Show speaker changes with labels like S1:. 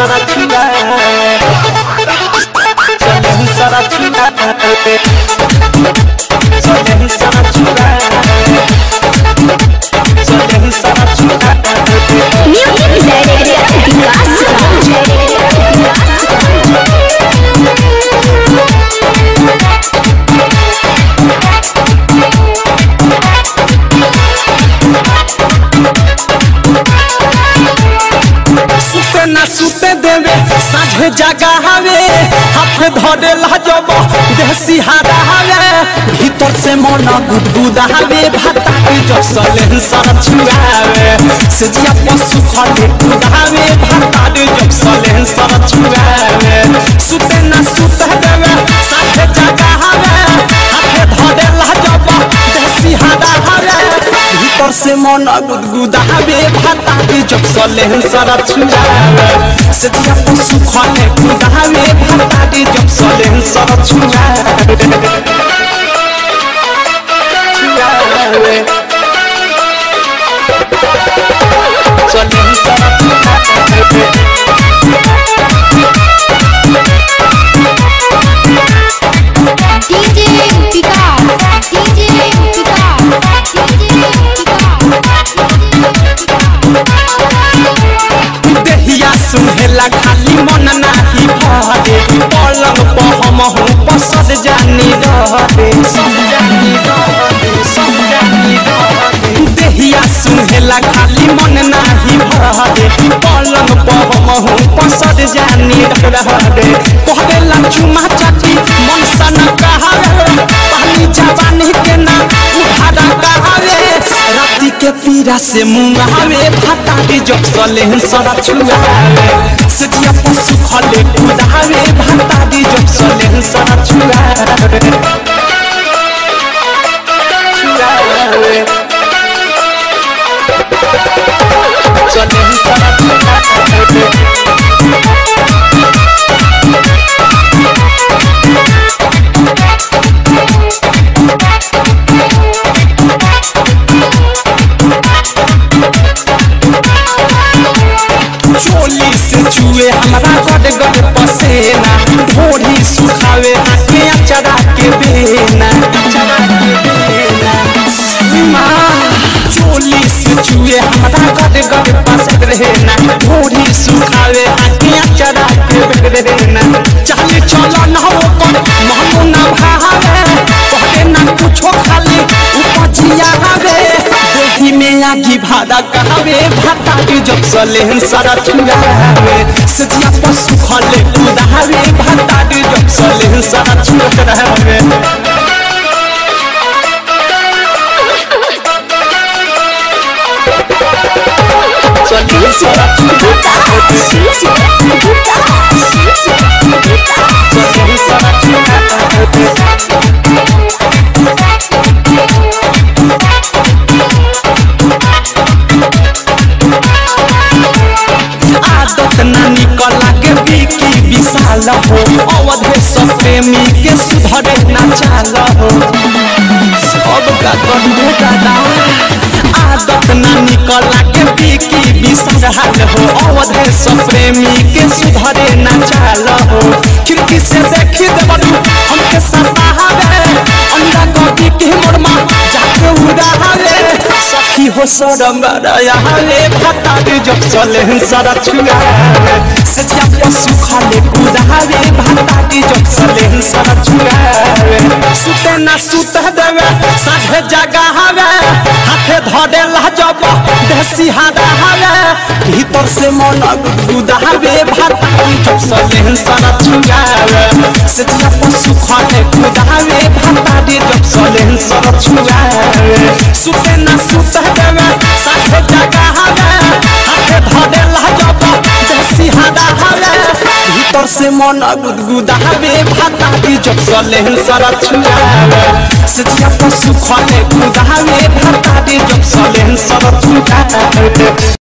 S1: सारा छुआ चले सारा छुआ चले सारा छुआ चले सारा छुआ
S2: Music Director
S1: सुते ना सुते देवे साझे जगा हवे हाथ धरे लजब देह सिहारा हवे भीतर से मन गुदगुदा हवे भाता के जसले सर छुआवे से जिया पशु खले कुदावे भाता के जसले सर छुआवे सुते ना सुते देवे साझे जगा हवे हाथ धरे लजब देह सिहारा हवे भीतर से मन गुदगुदावे भाता के जसले सर छुआवे से जिया पशु खले कुदावे भाता के जसले सर छुआवे छुआवे चले सर छुआवे
S2: DJ Vikas DJ Vikas DJ
S1: देहिया सुहेला खाली मन नाही भरे पलंग पर हम हूँ पसद जानी रहे सब जानी रहे सब जानी रहे देहिया सुहेला खाली मन नाही भरे पलंग पर हम हूँ पसद जानी रहे कहरे लचुमा चाची मन सन कहावे पानी जवानी के ना उठारा कहावे राती के पीरा से मुंगावे भाता के जब सले सरा छुआवे सजिया पशु खले कुदावे भाता के जब सले सरा छुआवे छुआवे चले सरा छुआवे चोली से चुए हमारा गड गड पसेना ढोरी सुखावे आके अचरा के बेना अचरा के बेना माँ, चोली से चुए हमारा गड गड पसंद रहना ढोरी सुखावे आके अचरा के बेना चाहे चलो ना हो कर महमू ना भावे कहले ना कुछो खाली उपजिया हवे देही में आगी भादा कहवे भाता के जब सले सारा छुआवे सजिया पशु खले कुदावे भाता के जब सले सारा छुआवे चलिए सारा छुआवे चलिए सारा छुआवे आदत ना निकला के बीकी विशाल हो अवधे सब प्रेमी के सुधरे ना चाल हो सब का कंधे दादा आदत ना निकला के बीकी विशाल हो अवधे सब प्रेमी के सुधरे ना चाल हो खिड़की से देखी देवलू हमके सतावे अंडा गोभी के मोरमा जाके उड़ावे सखी हो सरम रयाले भाता के जब चले सारा छुआवे सजिया पशु खाले कुदावे भाता के जब चले सारा छुआवे सुते ना सुत देवे साझे जगा हवे हाथे धरे लहजब देसी हादा हवे भीतर से मन गुदावे भाता के जब चले सारा छुआवे सजिया पशु खाले कुदावे भाता के जब चले सारा छुआवे सुते ना सुत देवे साझे जगा हवे हाथे धरे लहजब देसी हादा हवे भीतर से मन गुदगुदावे भाता के जब चले सारा छुआवे सजिया पशु खले कुदावे भाता के जब चले सारा छुआवे